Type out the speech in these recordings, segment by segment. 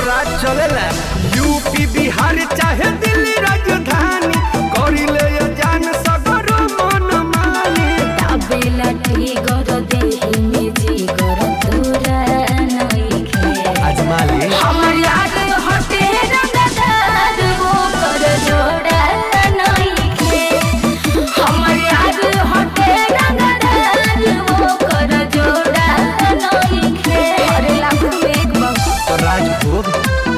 राज चलेला यूपी बिहार चाहे दिल्ली राजधानी करिले ये जान सगरो मन मानी ताबेला टिगर देहि में जिगर तोरा नइखे अजमाली हमर याद हटे रंगदार वो कर जोड़ा नइखे हमर याद हटे रंगदार वो कर जोड़ा नइखे अरे लाख में एक बाबू राजभोग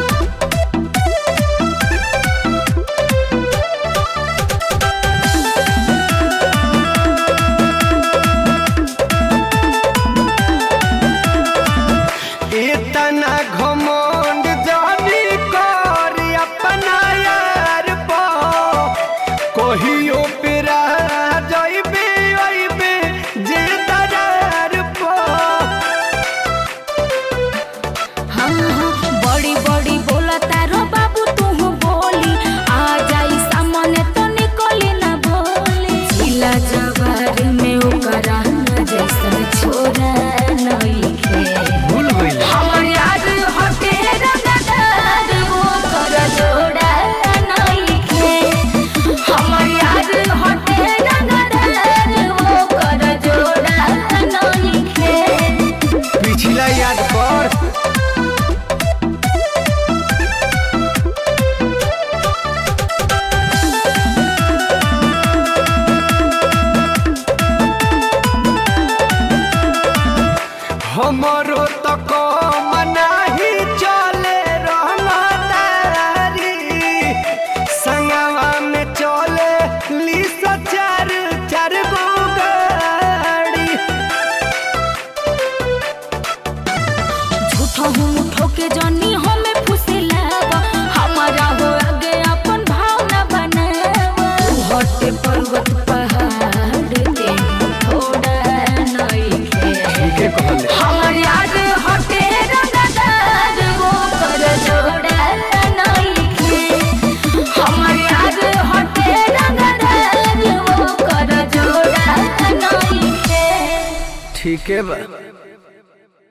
इतना घमंड जानी कर अपना यार पा कहियो पेरा जाइबे आइबे जे दरार पा हाँ हाँ बड़ी बड़ी बोला तारो बाबू तू बोली आ जाई सामने तो निकली ना बोली जिला जवार में ओकरा न जैसन छोरा नइखे भूल गइल हमर याद हटे रंगदार वो कर जोड़ा नइखे हमर याद हटे रंगदार वो कर जोड़ा नइखे पिछला याद कर हमरो तो कम नाही चले रहमदारी संगवा में चले ली चार चार गो गाड़ी झूठो हूँ ठोके जनी हमें फुसिलावा हमारा हो आगे अपन भावना बनावा हटे पर्वत पहाड़ ते थोड़ा नइखे के कहले हमर याद हटे रंगदार वो कर जोड़ा नइखे हमर याद हटे रंगदार वो कर जोड़ा नइखे ठीक है बा